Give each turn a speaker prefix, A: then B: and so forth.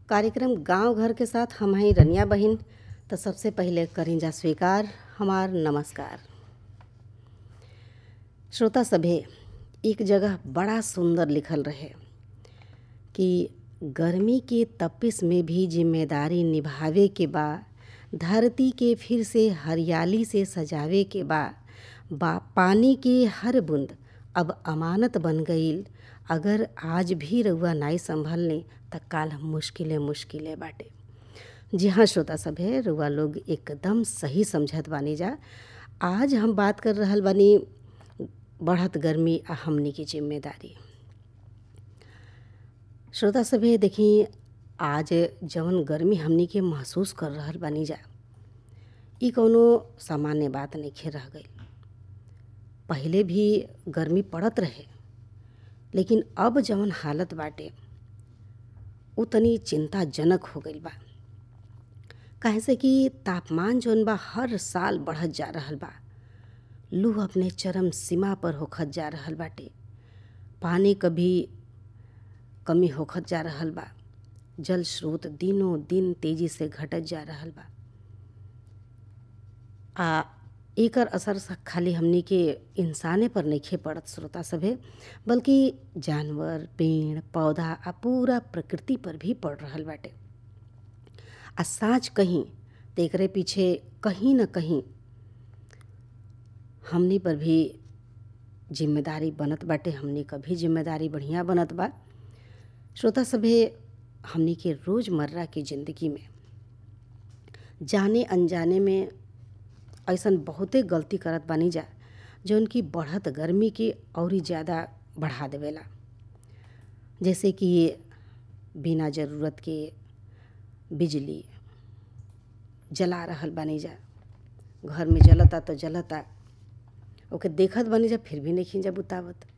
A: कार्यक्रम गांव घर के साथ हम हैं रनिया बहिन तो सबसे पहले करें जा स्वीकार हमार नमस्कार श्रोता सभे एक जगह बड़ा सुंदर लिखल रहे कि गर्मी के तपिश में भी जिम्मेदारी निभावे के बा धरती के फिर से हरियाली से सजावे के बा बा पानी के हर बूंद अब अमानत बन गईल अगर आज भी रउआ नाई संभलने त काल मुश्किले मुश्किले बाटे जी हाँ श्रोता सभे रउआ लोग एकदम सही समझत बानी जा आज हम बात कर रहल बानी बढ़त गर्मी आ हमनी की जिम्मेदारी श्रोता सभे देखी आज जवन गर्मी हमनी के महसूस कर रहल बानी जा ई कौनो सामान्य बात नइखे रह गई पहले भी गर्मी पड़त रहे लेकिन अब जवन हालत बाटे उ तनी चिंताजनक हो गईल बा काहे से कि तापमान जौन बा हर साल बढ़त जा रहल बा लू अपने चरम सीमा पर होखत जा रहल बाटे पानी कभी कमी होखत जा रहल बा जल स्रोत दिनों दिन तेजी से घटत जा रहल बा आ एकर असर खाली हमनी के इंसाने पर नइखे पड़त श्रोता सभे बल्कि जानवर पेड़ पौधा आ पूरा प्रकृति पर भी पड़ रहल बाटे आ साँच कहीं तो एकरे पीछे कहीं न कहीं हमनी पर भी जिम्मेदारी बनत बाटे हमनी क भी जिम्मेदारी बढ़िया बनत बा श्रोता सभे हमनी के रोज़मर्रा की ज़िंदगी में जाने अनजाने में ऐसन बहुते गलती करत बानी जा जौन की बढ़त गर्मी के औरी ज़्यादा बढ़ा देवेला जैसे कि बिना ज़रूरत के बिजली जला रहल बानी जा घर में जलता तो जलता ओके देखत बानी जा फिर भी नहीं जा बुतावत